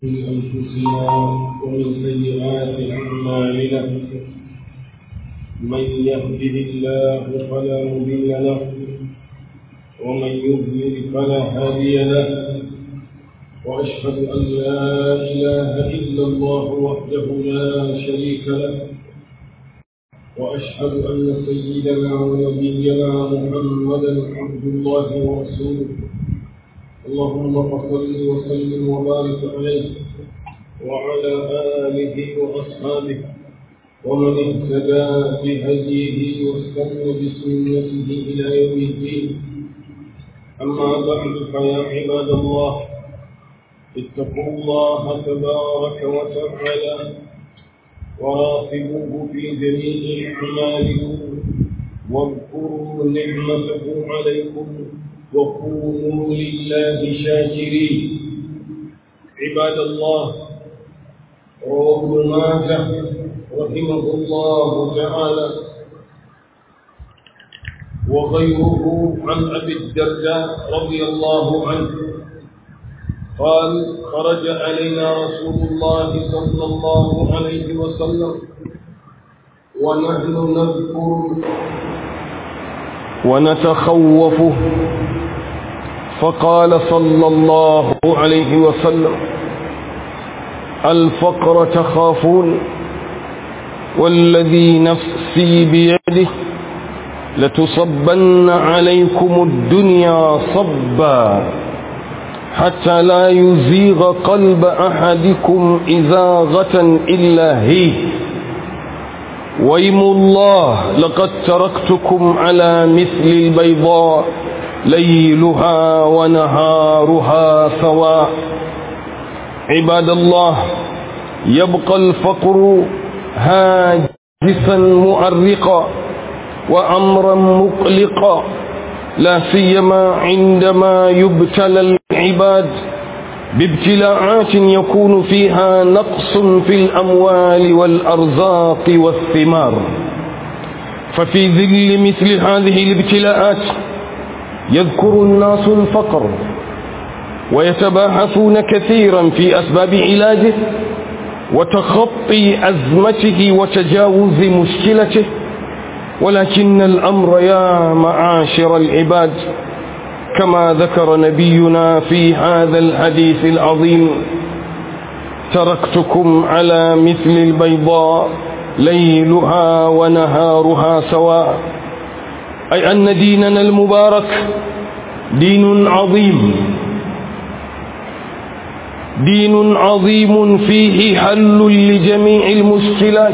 من أنفسنا ومن سيئات أعمالنا من يهده الله فلا مضل له ومن يضلل فلا هادي له وأشهد أن لا إله إلا الله وحده لا شريك له وأشهد أن سيدنا ونبينا محمدا عبد الله ورسوله اللهم صل وسلم وبارك عليه وعلى آله وأصحابه ومن اهتدى بهديه واستنى بسنته إلى يوم الدين أما بعد فيا عباد الله اتقوا الله تبارك وتعالى وراقبوه في جميع أعمالكم واذكروا نعمته عليكم وكونوا لله شاكرين عباد الله رواه ابن ماجه رحمه الله تعالى وغيره عن ابي الدرداء رضي الله عنه قال خرج علينا رسول الله صلى الله عليه وسلم ونحن نذكر ونتخوفه فقال صلى الله عليه وسلم الفقر تخافون والذي نفسي بيده لتصبن عليكم الدنيا صبا حتى لا يزيغ قلب أحدكم إزاغة إلا هي ويم الله لقد تركتكم على مثل البيضاء ليلها ونهارها سواء عباد الله يبقى الفقر هاجسا مؤرقا وأمرا مقلقا لا سيما عندما يبتلى العباد بابتلاعات يكون فيها نقص في الأموال والأرزاق والثمار ففي ذل مثل هذه الابتلاءات يذكر الناس الفقر ويتباحثون كثيرا في أسباب علاجه وتخطي أزمته وتجاوز مشكلته ولكن الأمر يا معاشر العباد كما ذكر نبينا في هذا الحديث العظيم تركتكم على مثل البيضاء ليلها ونهارها سواء أي أن ديننا المبارك دين عظيم دين عظيم فيه حل لجميع المشكلات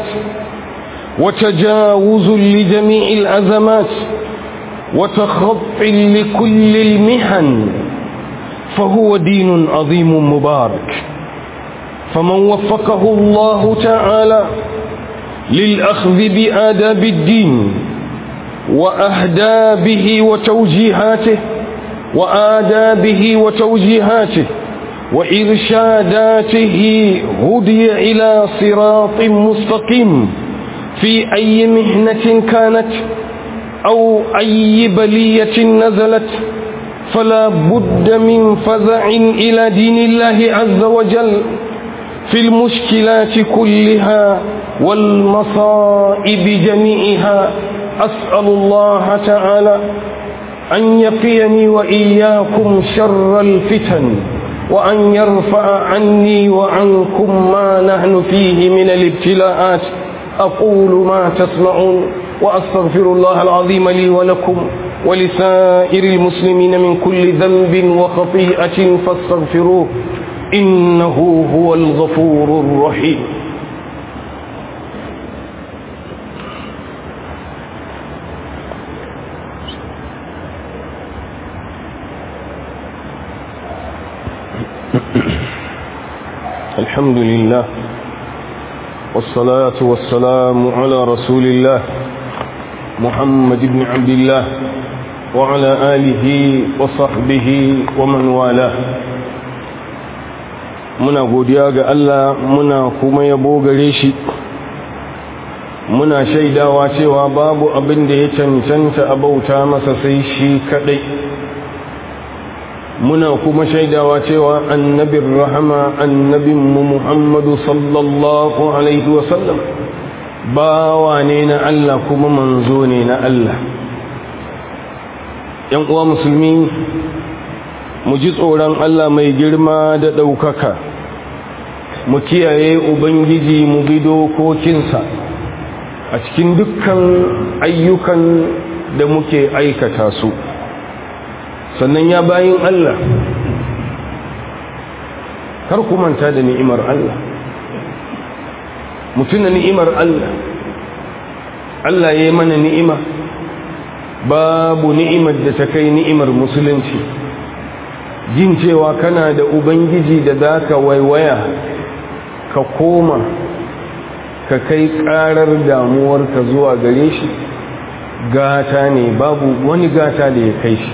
وتجاوز لجميع الأزمات وتخط لكل المحن فهو دين عظيم مبارك فمن وفقه الله تعالى للأخذ بآداب الدين وأهدابه وتوجيهاته وآدابه وتوجيهاته وإرشاداته هدي إلى صراط مستقيم في أي مهنة كانت أو أي بلية نزلت فلا بد من فزع إلى دين الله عز وجل في المشكلات كلها والمصائب جميعها أسأل الله تعالى أن يقيني وإياكم شر الفتن وأن يرفع عني وعنكم ما نحن فيه من الابتلاءات أقول ما تسمعون وأستغفر الله العظيم لي ولكم ولسائر المسلمين من كل ذنب وخطيئة فاستغفروه إنه هو الغفور الرحيم الحمد لله والصلاة والسلام على رسول الله محمد بن عبد الله وعلى آله وصحبه ومن والاه muna godiya ga Allah muna kuma yabo gare shi muna shaidawa cewa babu abin da ya cancanta a bauta masa sai shi kadai muna kuma shaidawa cewa annabin rahama annabinmu muhammadu sallallahu alaihi wasallam bawa ne na Allah kuma manzo ne na Allah ‘yan uwa musulmi mu ji tsoron Allah mai girma da ɗaukaka mu kiyaye ubangiji mu bi dokokinsa a cikin dukkan ayyukan da muke aikata su sannan ya bayin Allah kar ku manta da ni'imar Allah mutuna ni'imar Allah Allah ya yi mana ni'ima babu ni'imar da ta kai ni'imar musulunci jin cewa kana da ubangiji da za ka waiwaya ka koma ka kai karar damuwarka zuwa gare shi gata ne babu wani gata da ya kai shi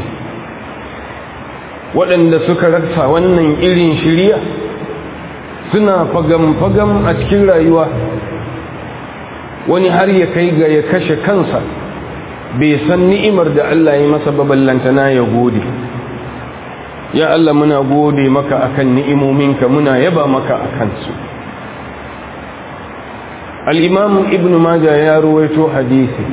waɗanda suka rasa wannan irin shirya suna fagam-fagam a cikin rayuwa wani har ya kai ga ya kashe kansa bai san ni'imar da Allah ya masa baballantana ya gode ya Allah muna gode maka akan ni'imominka muna yaba maka akan su al-imam ibn majah ya ruwaito hadisi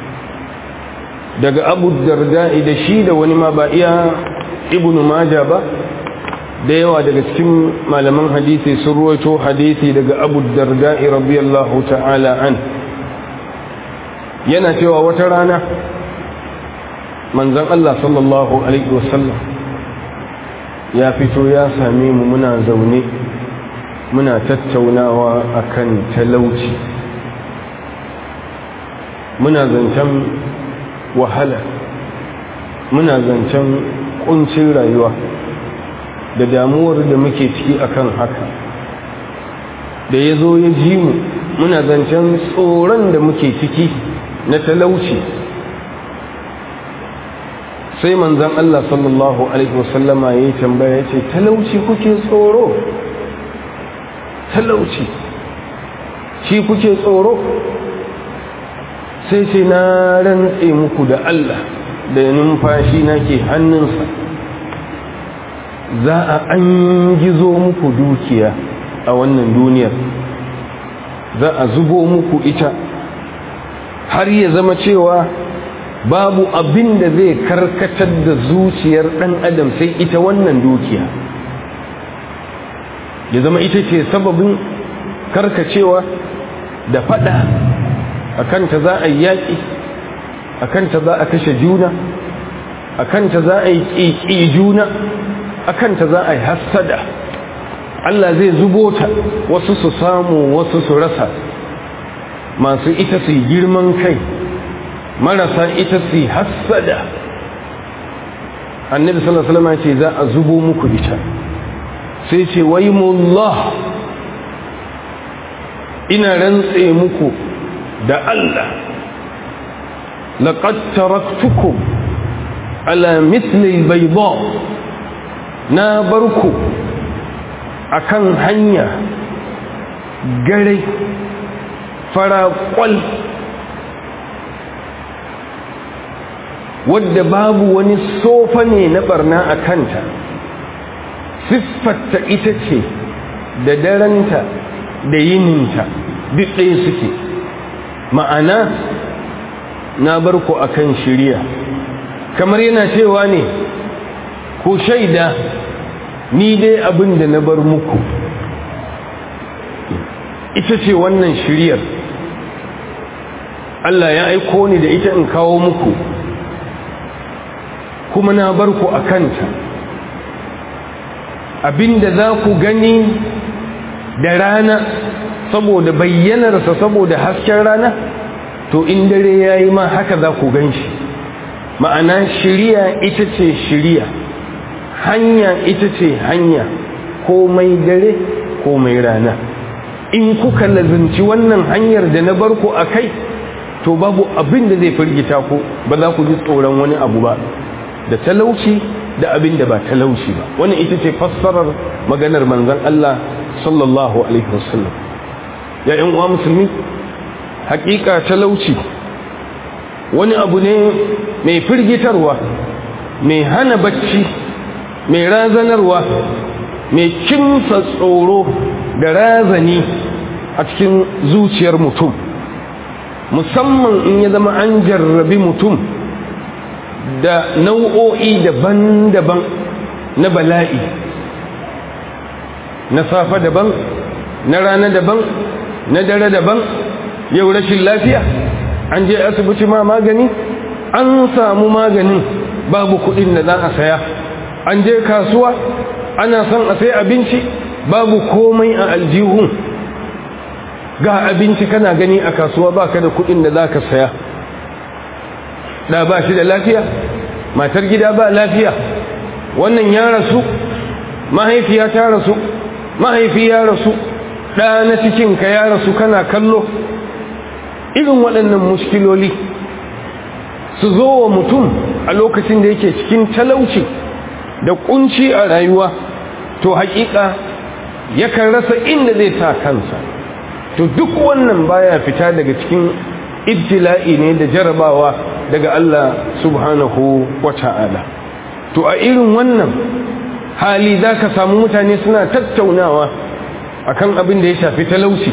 daga abu darda'i da shi da wani ma ba iya ibn majah ba da yawa daga cikin malaman hadisi sun ruwaito hadisi daga abu darda'i radiyallahu ta'ala an yana cewa wata rana manzon Allah sallallahu alaihi wasallam ya fito ya same mu muna zaune muna tattaunawa akan talauci muna zancen wahala muna zancen kuncin rayuwa da damuwar da muke ciki akan haka da ya zo ya ji mu muna zancen tsoron da muke ciki na talauci sai manzan Allah sallallahu Alaihi wasallama ya yi tambaya ya ce talauci kuke tsoro talauci shi kuke tsoro sai ce na rantse muku da Allah da numfashi na ke hannunsa za a an gizo muku dukiya a wannan duniyar za a zubo muku ita har ya zama cewa babu abin da zai karkatar da zuciyar ɗan adam sai ita wannan dukiya ya zama ita ce sababin karkacewa da fada a kanta za a yi yaƙi a kanta za a kashe juna a kanta za a yi ƙiƙi juna a kanta za a yi hassada Allah zai zubo ta wasu su samu wasu su rasa masu ita su yi girman kai marasa ita su yi hassada annabi sallallahu alaihi wasallam ce za a zubo muku ita sai ce wai mullah ina rantse muku da Allah laqad taraktukum ala mithli albayda na barku akan hanya gare fara kwal wadda babu wani sofa ne na barna a kanta siffarta ita ce da daranta da yininta duk ɗaya suke ma'ana na bar ku akan shirya kamar yana cewa ne ku shaida ni dai abin da na bar muku ita ce wannan shiryar Allah ya aiko ni da ita in kawo muku kuma na bar ku a kanta abinda za ku gani da rana saboda bayyanarsa saboda hasken rana to in dare ya yi ma haka za ku gan shi ma'ana shiriya ita ce shiriya hanya ita ce hanya komai dare komai rana in kuka lazimci wannan hanyar da na bar ku a kai to babu abin da zai firgita ku ba za ku ji tsoron wani abu ba da talauci da abin da ba talauci ba wannan ita ce fassarar maganar manzon Allah sallallahu alaihi wasallam ya yan uwa musulmi hakika talauci wani abu ne mai firgitarwa mai hana bacci mai razanarwa mai kimsa tsoro da razani a cikin zuciyar mutum musamman in ya zama an jarrabi mutum da nau'o'i daban-daban na bala'i na safa daban na rana daban na dare daban yau rashin lafiya an je asibiti ma magani an samu maganin babu kudin da za a saya an je kasuwa ana son a sai abinci babu komai a aljihun ga abinci kana gani a kasuwa baka da kudin da za ka saya da ba shi da lafiya matar gida ba lafiya wannan ya rasu mahaifiya ta rasu mahaifi ya rasu ɗa na cikinka ya rasu kana kallo irin waɗannan muskiloli su zo wa mutum a lokacin da yake cikin talauci da kunci a rayuwa to haƙiƙa yakan rasa inda zai sa kansa to duk wannan baya fita daga cikin ibtila'i ne da jarabawa daga Allah subhanahu wa ta'ala to a irin wannan hali za ka samu mutane suna tattaunawa akan abin da ya shafi talauci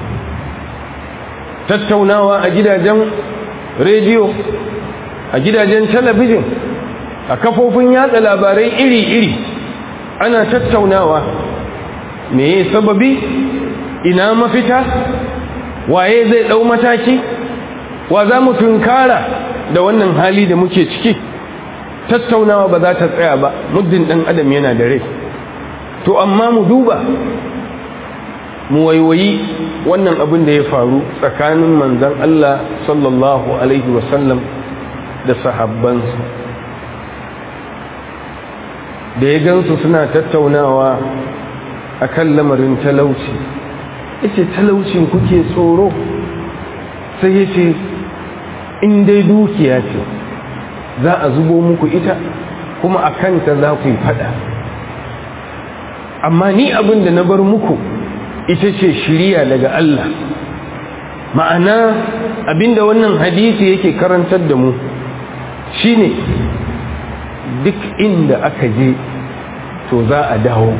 tattaunawa a gidajen rediyo a gidajen talabijin a kafofin yatsa labarai iri-iri ana tattaunawa me sababi ina mafita waye zai ɗau mataki wa za mu tunkara da wannan hali da muke ciki tattaunawa ba za ta tsaya ba muddin ɗan adam yana da rai to amma mu duba mu waiwayi wannan abin da ya faru tsakanin manzan Allah sallallahu Alaihi wasallam da sahabbansu da ya gansu suna tattaunawa a kan lamarin talauci yace talaucin kuke tsoro sai yace in dai dukiya ce za a zubo muku ita kuma a kanta za ku yi fada amma ni abin da na bar muku ita ce shiriya daga Allah ma'ana abinda wannan hadisi yake karantar da mu shine duk inda aka je to za a dawo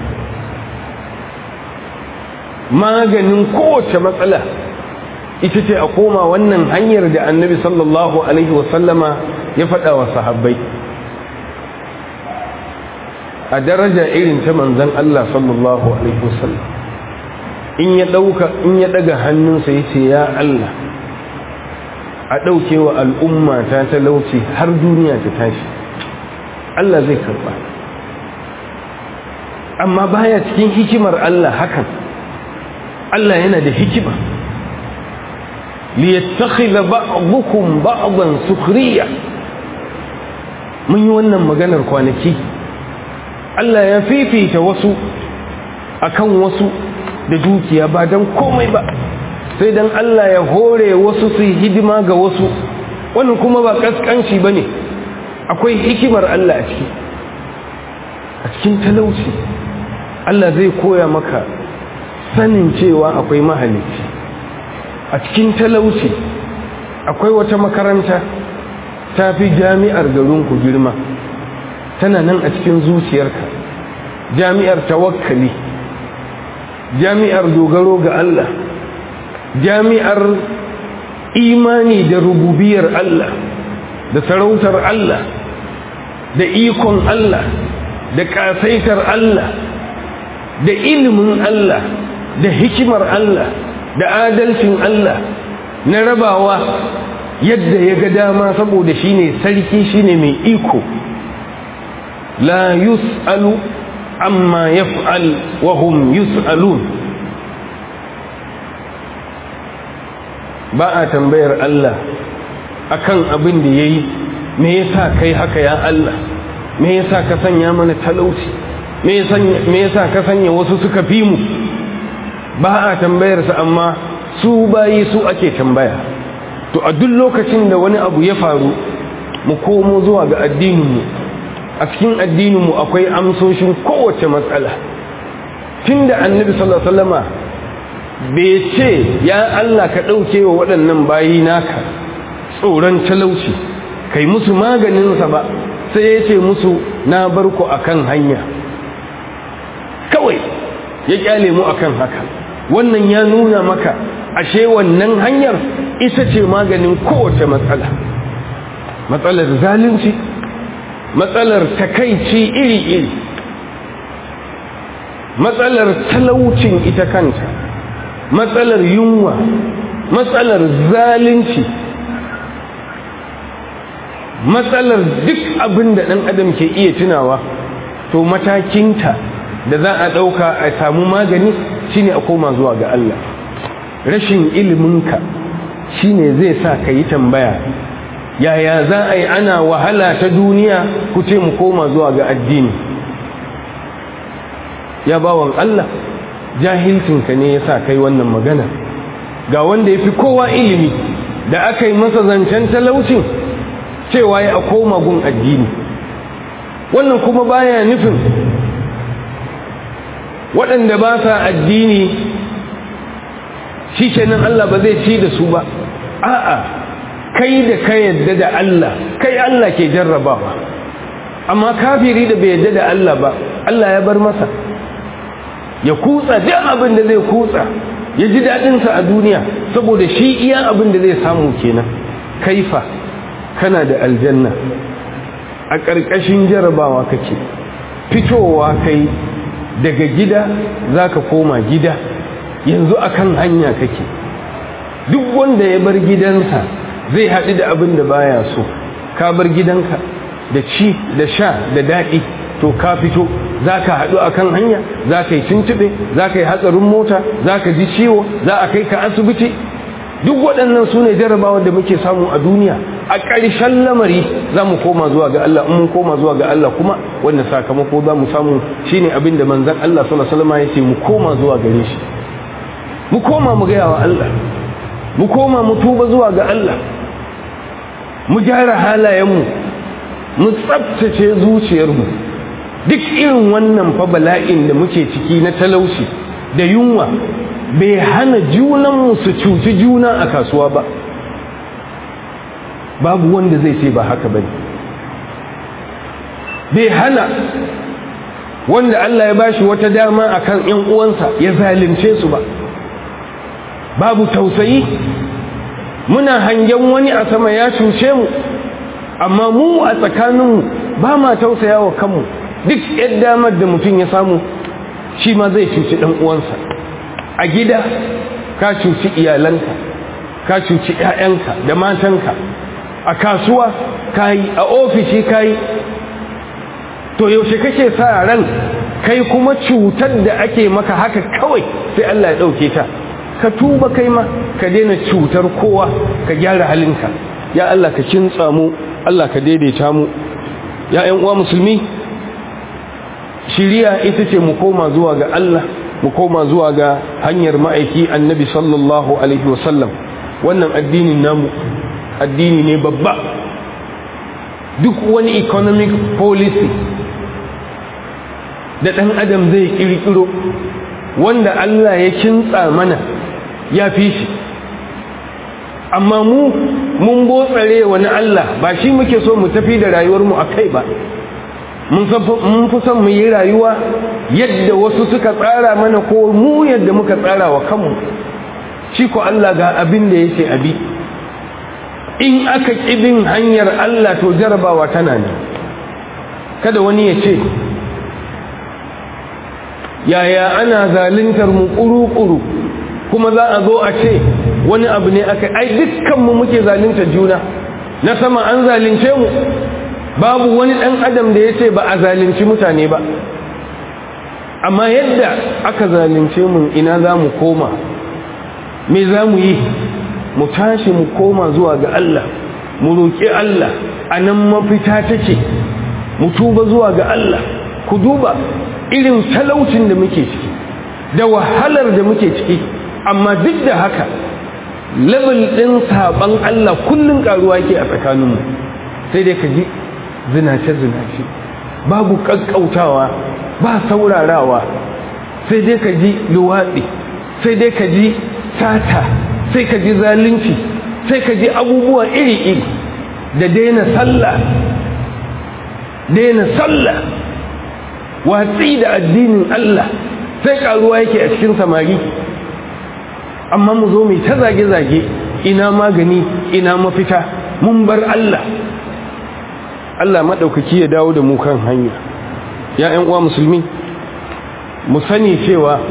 maganin kowace matsala ita ce a koma wannan hanyar da annabi sallallahu alaihi wasallama ya faɗa wa sahabbai a daraja irin ta manzan Allah sallallahu alaihi wasallam in ya ɗauka in ya ɗaga hannunsa ya ce ya Allah a ɗauke wa al'umma ta talauci har duniya ta tashi Allah zai karɓa amma baya cikin hikimar Allah hakan Allah yana da hikima liyattakhidha ba'dukum ba'dan sukhriya mun yi wannan maganar kwanaki Allah ya fifita wasu akan wasu da dukiya ba dan komai ba sai dan Allah ya hore wasu su hidima ga wasu wannan kuma ba kaskanci bane akwai hikimar Allah a ciki a cikin talauci Allah zai koya maka sanin cewa akwai mahalicci a cikin talauci akwai wata makaranta ta fi jami'ar garinku girma tana nan a cikin zuciyarka jami'ar tawakkali jami'ar dogaro ga Allah jami'ar imani da rububiyar Allah da sarautar Allah da ikon Allah da kasaitar Allah da ilimin Allah da hikimar Allah da adalcin Allah na rabawa yadda ya ga dama saboda shine sarki shine mai iko la yus'alu amma yaf'al wa hum yus'alun ba a tambayar Allah akan abin da yayi me yasa kai haka ya Allah me yasa ka sanya mana talauci me yasa ka sanya wasu suka fi mu ba a tambayarsa amma su bayi su ake tambaya to a duk lokacin da wani abu ya faru mu komo zuwa ga addininmu a cikin addininmu akwai amsoshin kowace matsala tun da annabi sallallahu alaihi wasallama bai ce ya Allah ka ɗauke wa waɗannan bayi naka tsoron talauci kai musu maganinsa ba sai ya ce musu na bar ku akan hanya kawai ya kyale mu akan haka wannan ya nuna maka ashe wannan hanyar ita ce maganin kowace matsala matsalar zalunci matsalar takaici iri-iri matsalar talaucin ita kanta matsalar yunwa matsalar zalunci matsalar duk abin da ɗan adam ke iya tunawa to matakinta da za a ɗauka a samu magani shine a koma zuwa ga Allah rashin iliminka shine zai sa ka yi tambaya yaya za a yi ana wahala ta duniya ku ce mu koma zuwa ga addini ya bawan Allah jahilcinka ne ya sa kai wannan magana ga wanda ya fi kowa ilimi da aka yi masa zancen talaucin cewa ya a koma gun addini wannan kuma baya nufin waɗanda ba sa addini shi kenan Allah ba zai ci da su ba a'a kai da ka yadda da Allah kai Allah ke jarrabawa amma kafiri da bai yadda da Allah ba Allah ya bar masa ya kutsa duk abin da zai kutsa ya ji daɗinsa a duniya saboda shi iya abin da zai samu kenan kaifa kana da aljanna a ƙarƙashin jarabawa kake fitowa kai daga gida za ka koma gida yanzu akan hanya kake duk wanda ya bar gidansa zai haɗu da abin da baya so ka bar gidanka da ci da sha da daɗi to ka fito za ka haɗu a kan hanya za ka yi tuntuɓe za ka yi hatsarin mota za ka ji ciwo za a kai ka asibiti duk waɗannan su ne jarabawar da muke samu a duniya a ƙarshen lamari za mu koma zuwa ga Allah in mun koma zuwa ga Allah kuma wanda sakamako za mu samu shine abin da manzon Allah sallallahu alaihi wasallam ya ce mu koma zuwa gare shi mu koma mu gaya wa Allah mu koma mu tuba zuwa ga Allah mu gyara halayenmu mu tsabtace zuciyarmu duk irin wannan fa bala'in da muke ciki na talauci da yunwa bai hana junanmu su cuci juna a kasuwa ba babu wanda zai ce ba haka bane bai hana wanda Allah ya bashi wata dama akan ƴan uwansa ya zalunce su ba babu tausayi muna hangen wani a sama ya cuce mu amma mu a tsakaninmu ba ma tausaya wa kanmu duk yadda damar da mutum ya samu shi ma zai cuci ɗan uwansa a gida ka cuci iyalanka ka cuci 'ya'yanka da matanka a kasuwa ka yi a ofishi ka yi to yaushe kake sa ran kai kuma cutar da ake maka haka kawai sai Allah ya ɗauke ta ka tuba kai ma ka daina cutar kowa ka gyara halinka ya Allah ka kintsa mu Allah ka daidaita mu ya ƴan uwa musulmi shiriya ita ce mu koma zuwa ga Allah mu koma zuwa ga hanyar ma'aiki annabi sallallahu alaihi wasallam wannan addinin namu addini ne babba duk wani economic policy da ɗan adam zai ƙirƙiro wanda Allah ya kintsa mana ya fi shi amma mu mun botsare wani Allah ba shi muke so mu tafi da rayuwarmu a kai ba mun fi son mu yi rayuwa yadda wasu suka tsara mana ko mu yadda muka tsara wa kanmu shi ko Allah ga abin da ya ce abi in aka ƙibin hanyar Allah to jarabawa tana ne kada wani ya ce yaya ana zaluntar mu ƙuru-ƙuru kuma za a zo a ce wani abu ne aka ai dukkanmu muke zaluntar juna na sama an zalunce mu babu wani ɗan adam da ya ce ba a zalunci mutane ba amma yadda aka zalunce mu ina za mu koma me za mu yi mu tashi mu koma zuwa ga Allah mu roƙi Allah a nan mafita take mu tuba zuwa ga Allah ku duba irin talaucin da muke ciki da wahalar da muke ciki amma duk da haka level ɗin saɓan Allah kullum ƙaruwa yake a tsakaninmu sai dai ka ji zinace-zinace babu ƙaƙƙautawa ba saurarawa sai dai ka ji luwaɗi sai dai ka ji sata sai ka ji zalunci sai ka ji abubuwa iri-iri da daina sallah daina sallah watsi da addinin Allah sai karuwa yake a cikin samari amma mu zo mai ta zage-zage ina magani ina mafita mun bar Allah Allah maɗaukaki ya dawo da mu kan hanya ya ‘yan uwa musulmi mu sani cewa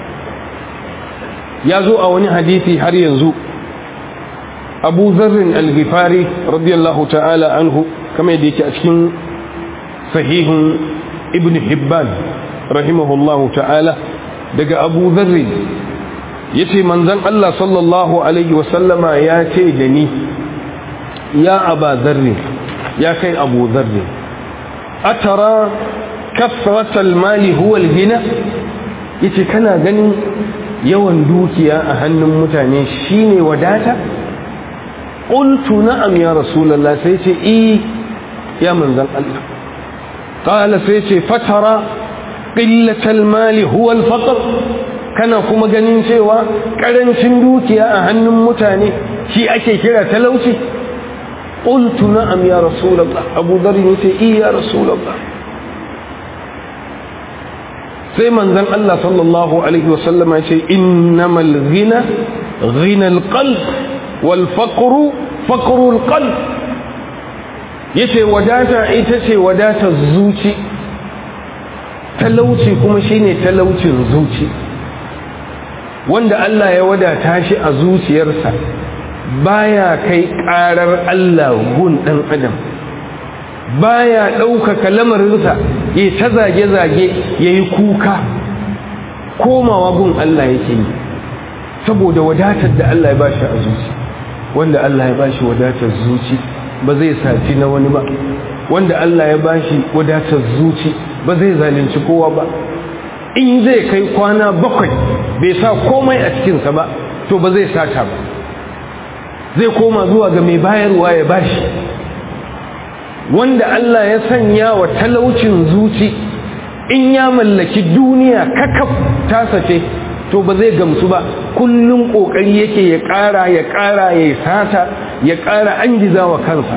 ya zo a wani hadisi har yanzu abu zarrin al-ghifari radiyallahu ta'ala anhu kamar yadda yake a cikin sahihun ibn hibban rahimahullahu ta'ala daga abu zarrin ya ce manzan Allah sallallahu alaihi wasallama ya ce da ni ya aba zarrin ya kai abu zarrin atara kasratal mali huwa al-gina yace kana ganin yawan dukiya a hannun mutane shine wadata qultu na'am ya rasulullah sai ce i ya manzan Allah qala sai ce fatara qillatal mali huwa al-faqr kana kuma ganin cewa karancin dukiya a hannun mutane shi ake kira talauci qultu na'am ya rasulullah abu dharr yace i ya rasulullah sai manzon Allah sallallahu alaihi wasallama yace innamal ghina ghina alqalb wal faqru faqru alqalb yace wadata ita ce wadatar zuci talauci kuma shine talaucin zuci wanda Allah ya wadata shi a zuciyarsa baya kai karar Allah gun dan adam baya ɗaukaka lamarinsa ya ta zage-zage ya yi kuka komawa gun Allah yake yi saboda wadatar da Allah ya ba shi a zuci wanda Allah ya ba shi wadatar zuci ba zai sati na wani ba wanda Allah ya ba shi wadatar zuci ba zai zalunci kowa ba in zai kai kwana bakwai bai sa komai a cikinsa ba to ba zai sata ba zai koma zuwa ga mai bayarwa ya bashi wanda Allah ya sanya wa talaucin zuci in ya mallaki duniya kakaf tasa ce to ba zai gamsu ba kullum kokari yake ya ƙara ya ƙara ya sata ya ƙara an giza wa kansa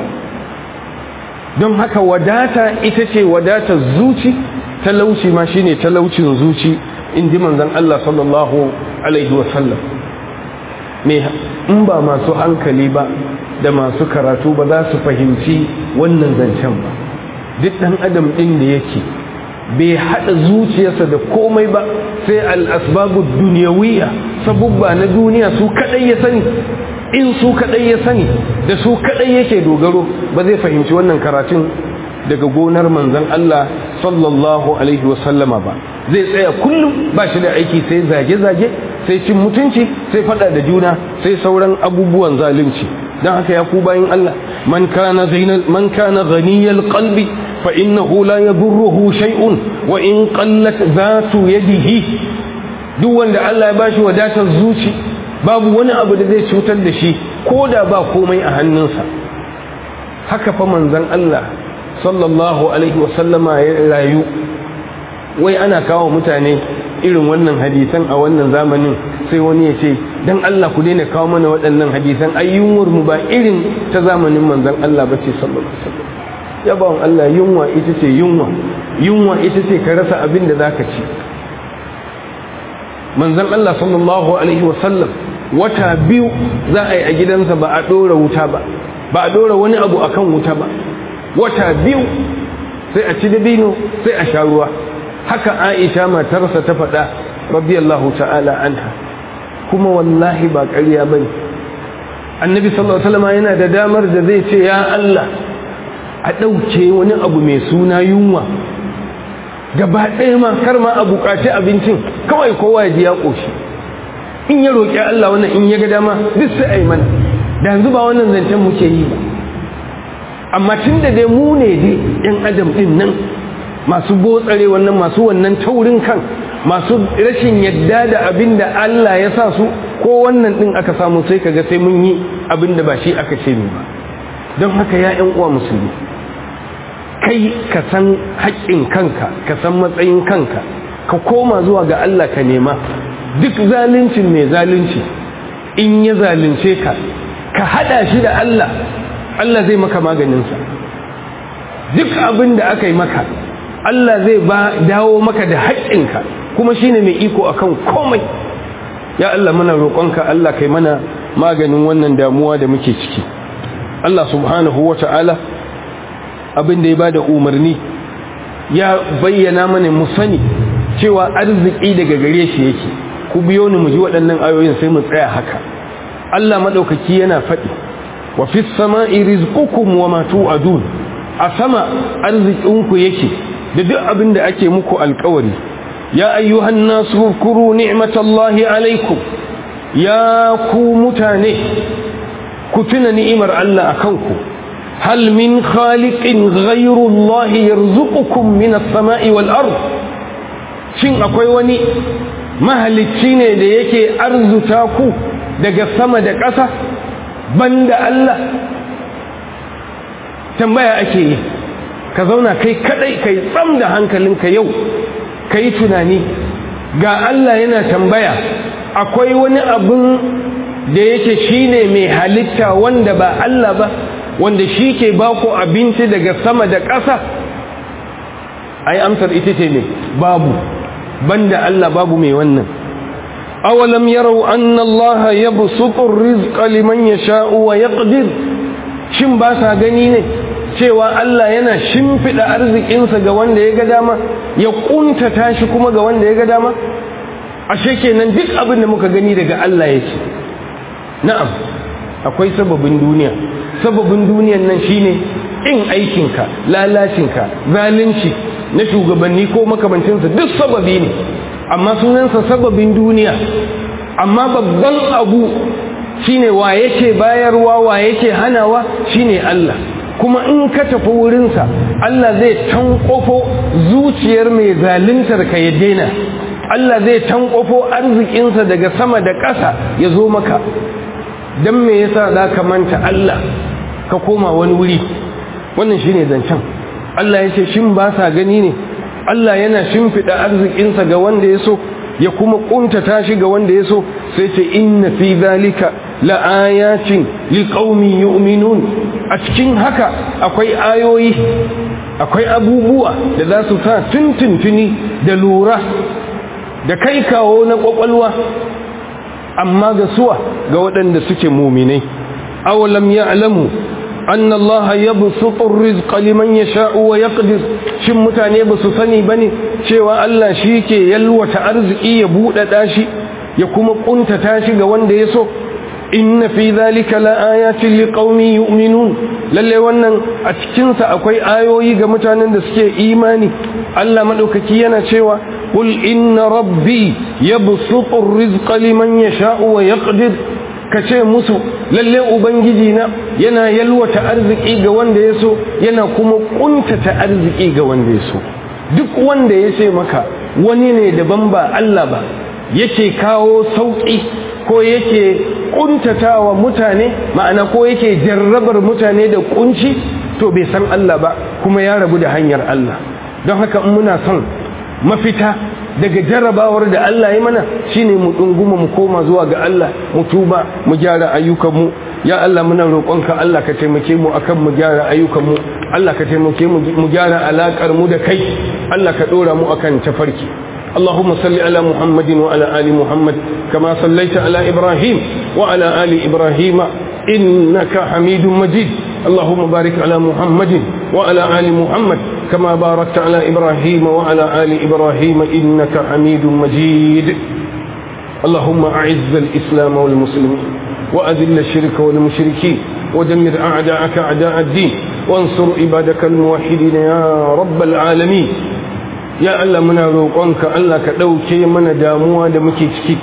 don haka wadata ita ce wadatar zuci talauci ma shine talaucin zuci in ji manzon Allah sallallahu alaihi wasallam me in ba masu hankali ba da masu karatu ba za su fahimci wannan zancen ba duk ɗan adam ɗin da yake bai haɗa zuciyarsa da komai ba sai al'asbabu duniyawiya sabubba na duniya su kaɗai ya sani in su kaɗai ya sani da su kaɗai yake dogaro ba zai fahimci wannan karatun daga gonar manzan Allah sallallahu alaihi wasallama ba zai tsaya kullum ba shi da aiki sai zage-zage sai cin mutunci sai fada da juna sai sauran abubuwan zalunci don haka ya ku bayan Allah man kana zainal man kana ghaniyal qalbi fa innahu la yadurruhu shay'un wa in qallat zatu yadihi duk wanda Allah ya bashi wadatar zuci babu wani abu da zai cutar da shi ko da ba komai a hannunsa haka fa manzon Allah sallallahu alaihi wasallama ya rayu wai ana kawo mutane irin wannan hadisan a wannan zamanin sai wani ya ce don Allah ku daina kawo mana waɗannan hadisan ayyunwar mu ba irin ta zamanin manzon Allah ba ce sallallahu alaihi wasallam ya bawon Allah yunwa ita ce yunwa yunwa ita ce ka rasa abin da zaka ci manzon Allah sallallahu alaihi wasallam wata biyu za a yi a gidansa ba a ɗora wuta ba ba a ɗora wani abu akan wuta ba wata biyu sai a ci dabino sai a sha ruwa haka aisha matarsa ta faɗa radiyallahu ta'ala anha kuma wallahi ba ƙarya bane annabi sallallahu alaihi wasallam yana da damar da zai ce ya Allah a ɗauke wani abu mai suna yunwa gaba ɗaya ma kar ma a buƙaci abincin kawai kowa ya ji ya ƙoshi in ya roƙi Allah wannan in ya ga dama duk sai a yi mana da yanzu ba wannan zancen muke yi ba amma tun da dai mu ne dai yan adam ɗin nan masu botsare wannan masu wannan taurin kan masu rashin yadda da abin da Allah ya sa su ko wannan ɗin aka samu sai kaga sai mun yi abin da ba shi aka ce mu ba don haka ya yan uwa musulmi kai ka san haƙƙin kanka ka san matsayin kanka ka koma zuwa ga Allah ka nema duk zaluncin mai zalunci in ya zalunce ka ka hada shi da Allah Allah zai maka maganinsa duk abin da aka yi maka Allah zai ba dawo maka da haƙƙinka kuma shine mai iko akan komai ya Allah muna roƙonka Allah kai mana maganin wannan damuwa da muke ciki Allah subhanahu wa ta'ala abin da ya bada umarni ya bayyana mana mu sani cewa arziki daga gare shi yake ku biyo ni mu ji waɗannan ayoyin sai mu tsaya haka Allah madaukaki yana faɗi wa fis sama'i rizqukum wa ma tu'adun a sama arzikinku yake da duk abin da ake muku alƙawari ya ayyuhan nasu kuru ni'matallahi alaikum ya ku mutane ku tuna ni'imar Allah akan ku hal min khaliqin ghayru Allah yarzuqukum min as-sama'i wal ard shin akwai wani mahalicci ne da yake arzuta ku daga sama da ƙasa banda Allah tambaya ake yi ka zauna kai kadai kai tsam da hankalinka yau kai tunani ga Allah yana tambaya akwai wani abin da yake shine mai halitta wanda ba Allah ba wanda shi ke baku abinci daga sama da ƙasa ai amsar ita ce ne babu banda Allah babu mai wannan awalam yarau anna Allah yabsutu ar-rizqa liman yasha'u wa yaqdir shin ba sa gani ne cewa Allah yana shimfiɗa arzikinsa ga wanda ya ga dama ya ƙuntata shi kuma ga wanda ya ga dama ashe kenan duk abin da muka gani daga Allah yake na'am akwai sababin duniya sababin duniyan nan shine in aikinka lalacinka zalunci na shugabanni ko makamancinsa duk sababi ne amma sunansa sababin duniya amma babban abu shine wa yake bayarwa wa yake hanawa shine Allah kuma in ka tafi wurinsa Allah zai tankofo zuciyar mai zaluntar ka ya daina Allah zai tankofo arzikinsa daga sama da ƙasa ya zo maka don me yasa za ka manta Allah ka koma wani wuri wannan shine zancen Allah ya ce shin ba sa gani ne Allah yana shimfiɗa arzikinsa ga wanda ya so ya kuma ƙuntata shi ga wanda ya so sai ce inna fi zalika la'ayatin liqaumin yu'minun a cikin haka akwai ayoyi akwai abubuwa da za su sa tuntuntuni da lura da kai kawo na kwakwalwa amma ga suwa ga waɗanda suke muminai awalam ya'lamu anna Allah yabsutu ar-rizqa liman yasha'u wa yaqdir shin mutane ba su sani bane cewa Allah shi ke yalwata arziki ya buɗaɗa shi ya kuma ƙuntata shi ga wanda ya so inna fi zalika laayatin liqaumin yu'minun lalle wannan a cikin sa akwai ayoyi ga mutanen da suke imani Allah madaukaki yana cewa qul inna rabbi yabsutu ar-rizqa liman yasha'u wa yaqdir kace musu lalle ubangiji na yana yalwata arziki ga wanda ya so yana kuma kuntata arziki ga wanda ya so duk wanda ya ce maka wani ne daban ba Allah ba yake kawo sauki ko yake kuntatawa mutane ma'ana ko yake jarrabar mutane da kunci to bai san Allah ba kuma ya rabu da hanyar Allah don haka in muna son mafita daga jarrabawar da Allah ya mana shine mu dunguma mu koma zuwa ga Allah mu tuba mu gyara ayyukanmu ya Allah muna roƙonka Allah ka taimake mu akan mu gyara ayyukanmu Allah ka taimake mu mu gyara alakar mu da kai Allah ka dora mu akan tafarki اللهم صل على محمد وعلى آل محمد كما صليت على إبراهيم وعلى آل إبراهيم إنك حميد مجيد اللهم بارك على محمد وعلى آل محمد كما باركت على إبراهيم وعلى آل إبراهيم إنك حميد مجيد اللهم أعز الإسلام والمسلمين وأذل الشرك والمشركين ودمر أعداءك أعداء الدين وانصر عبادك الموحدين يا رب العالمين ya Allah muna roƙonka Allah ka ɗauke mana damuwa da muke ciki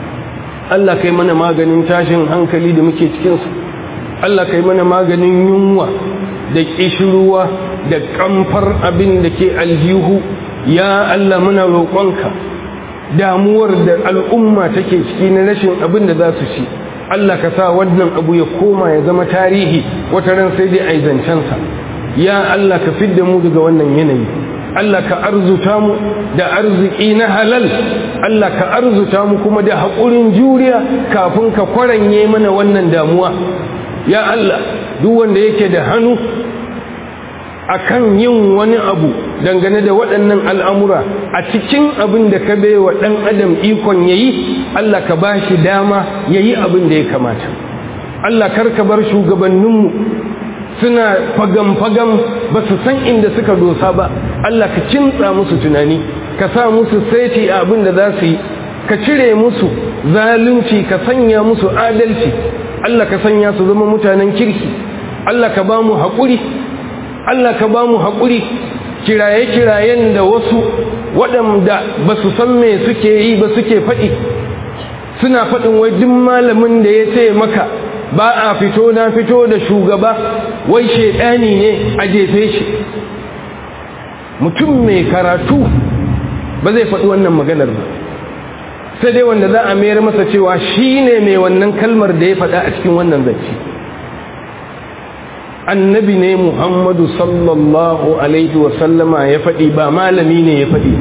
Allah kai mana maganin tashin hankali da muke cikinsu Allah kai mana maganin yunwa da ƙishirwa da ƙamfar abin da ke aljihu ya Allah muna roƙonka damuwar da al'umma take ciki na rashin abin da za su ci Allah ka sa wannan abu ya koma ya zama tarihi wata ran sai dai a yi zancensa ya Allah ka fidda mu daga wannan yanayi Allah ka arzuta mu da arziki na halal Allah ka arzuta mu kuma da haƙurin juriya kafin ka kwaranye mana wannan damuwa ya Allah duk wanda yake da hannu akan yin wani abu dangane da waɗannan al'amura a cikin abin da ka bai wa ɗan adam ikon ya yi Allah ka ba shi dama ya yi abin da ya kamata Allah karka bar shugabanninmu suna fagam-fagam ba su san inda suka dosa ba Allah ka kintsa musu tunani ka sa musu saiti a abin da za su yi ka cire musu zalunci ka sanya musu adalci Allah ka sanya su zama mutanen kirki Allah ka ba mu haƙuri Allah ka ba mu haƙuri kiraye-kirayen da wasu waɗanda ba su san me suke yi ba suke faɗi suna faɗin wai duk malamin da ya ce maka ba a fito na fito da shugaba wai shaidani ne a jefe shi mutum mai karatu ba zai faɗi wannan maganar ba sai dai wanda za a mayar masa cewa shi ne mai wannan kalmar da ya faɗa a cikin wannan zance annabi ne muhammadu sallallahu alaihi wasallama ya faɗi ba malami ne ya faɗi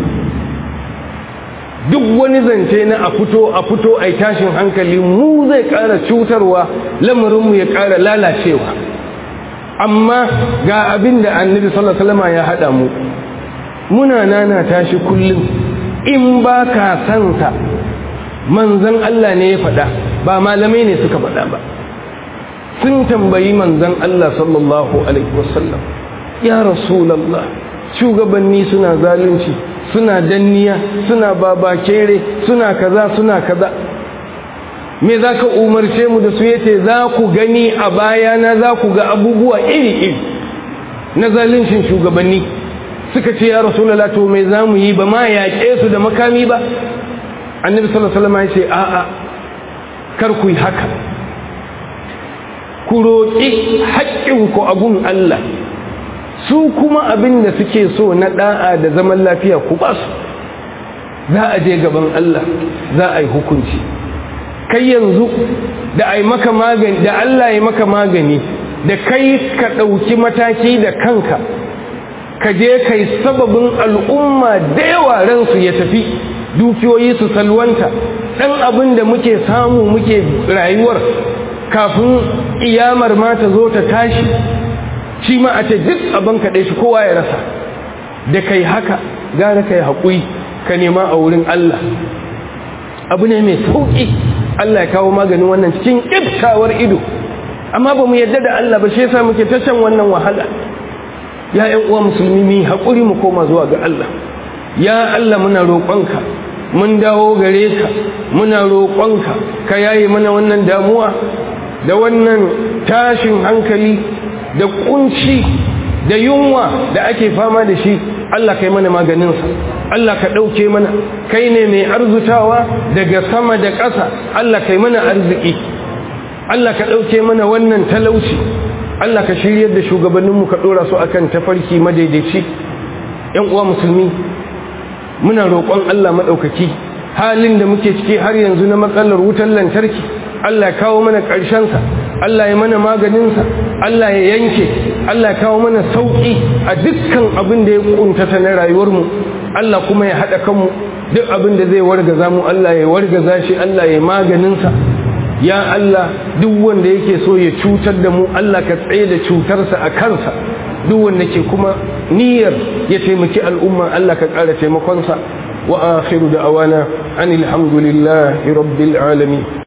duk wani zance na a fito a fito a tashin hankali mu zai ƙara cutarwa lamarinmu ya ƙara lalacewa amma ga abin da annabi sallallahu alaihi wasallama ya haɗa mu muna nana tashi kullum in ba ka sansa manzan Allah ne ya faɗa ba malamai ne suka faɗa ba sun tambayi manzan Allah sallallahu alaihi wasallam ya rasulallah shugabanni suna zalunci suna danniya suna babakere suna kaza suna kaza me za ka umarce mu da su yace za ku gani a bayana za ku ga abubuwa iri-iri na zaluncin shugabanni suka ce ya rasulallah to me za mu yi ba ma yaƙe su da makami ba annabi sallallahu alaihi wasallam ya ce a'a kar ku yi haka ku roƙi haƙƙinku a gun Allah su kuma abin da suke so na ɗa'a da zaman lafiya ku ba su za a je gaban Allah za a yi hukunci kai yanzu da ai maka magani da Allah ya maka magani da kai ka ɗauki mataki da kanka ka je kai sababin al'umma da yawa ransu ya tafi dukiyoyi su salwanta ɗan abin da muke samu muke rayuwar kafin iyamar ma ta zo ta tashi shi ma a ce duk abin kaɗai shi kowa ya rasa da kai haka gara kai haƙuri ka nema a wurin Allah abu ne mai sauƙi Allah ya kawo maganin wannan cikin ƙiftawar ido amma ba mu yadda da Allah ba shi yasa muke ta shan wannan wahala ya ƴan uwa musulmi mu haƙuri mu koma zuwa ga Allah ya Allah muna roƙonka mun dawo gare ka muna roƙonka ka yaye mana wannan damuwa da wannan tashin hankali da kunci da yunwa da ake fama da shi Allah kai mana maganinsa Allah ka ɗauke mana kai ne mai arzutawa daga sama da ƙasa Allah kai mana arziki Allah ka ɗauke mana wannan talauci Allah ka shiryar da shugabanninmu ka ɗora su akan tafarki madaidaici ‘yan uwa musulmi muna roƙon Allah maɗaukaki halin da muke ciki har yanzu na matsalar wutar lantarki Allah ya kawo mana ƙarshensa Allah ya mana maganinsa Allah ya yanke Allah ya kawo mana sauƙi a dukkan abin da ya ƙuntata na rayuwarmu Allah kuma ya haɗa kanmu duk abin da zai wargaza mu Allah ya wargaza shi Allah ya maganinsa ya Allah duk wanda yake so ya cutar da mu Allah ka tsaye da cutarsa a kansa duk wanda ke kuma niyyar ya taimaki al'umma Allah ka ƙara taimakonsa wa akhiru da awana anil hamdulillahi rabbil alamin